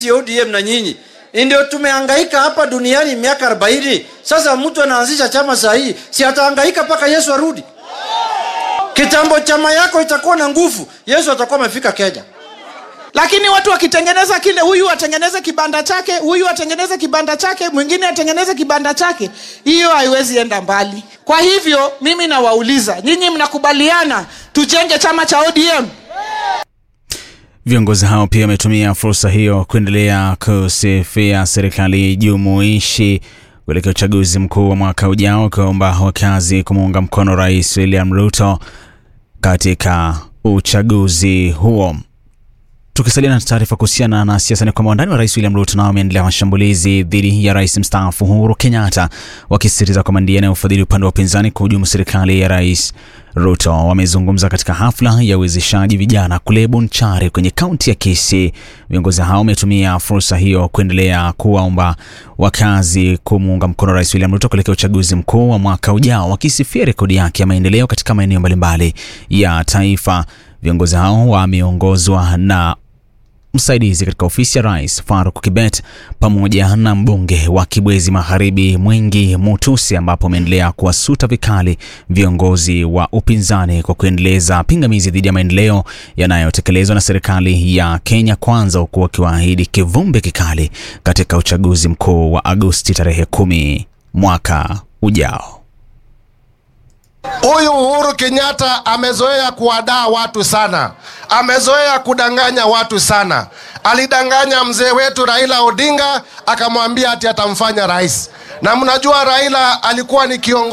ODM na nyinyi ndio tumehangaika hapa duniani miaka arobaini. Sasa mtu anaanzisha chama saa hii, si atahangaika mpaka Yesu arudi? Kitambo chama yako itakuwa na nguvu, Yesu atakuwa amefika Kenya. lakini watu wakitengeneza kile huyu atengeneze kibanda chake huyu atengeneze kibanda chake mwingine atengeneze kibanda chake hiyo haiwezi enda mbali kwa hivyo mimi nawauliza nyinyi mnakubaliana tujenge chama cha odm Viongozi hao pia wametumia fursa hiyo kuendelea kusifia serikali jumuishi kuelekea uchaguzi mkuu wa mwaka ujao, ukiwaomba wakazi kumuunga mkono Rais William Ruto katika uchaguzi huo. Tukisalia na taarifa kuhusiana na siasa ni kwamba wandani wa rais William Ruto nao wameendelea mashambulizi dhidi ya rais mstaafu Uhuru Kenyatta, wakisisitiza kwamba ndiye anayefadhili upande wa upinzani kuhujumu serikali ya rais Ruto. Wamezungumza katika hafla ya uwezeshaji vijana kule Bonchari kwenye kaunti ya Kisii. Viongozi hao wametumia fursa hiyo kuendelea kuwaomba wakazi kumuunga mkono rais William Ruto kuelekea uchaguzi mkuu wa mwaka ujao, wakisifia rekodi yake ya maendeleo katika maeneo mbalimbali ya taifa. Viongozi hao wameongozwa na msaidizi katika ofisi ya rais Faruk Kibet pamoja na mbunge wa Kibwezi Magharibi Mwingi Mutusi, ambapo ameendelea kuwasuta vikali viongozi wa upinzani kwa kuendeleza pingamizi dhidi ya maendeleo yanayotekelezwa na serikali ya Kenya Kwanza, huku wakiwaahidi kivumbi kikali katika uchaguzi mkuu wa Agosti tarehe kumi mwaka ujao. Huyu Uhuru Kenyatta amezoea kuwadaa watu sana, amezoea kudanganya watu sana. Alidanganya mzee wetu Raila Odinga akamwambia ati atamfanya rais, na mnajua Raila alikuwa ni kiongozi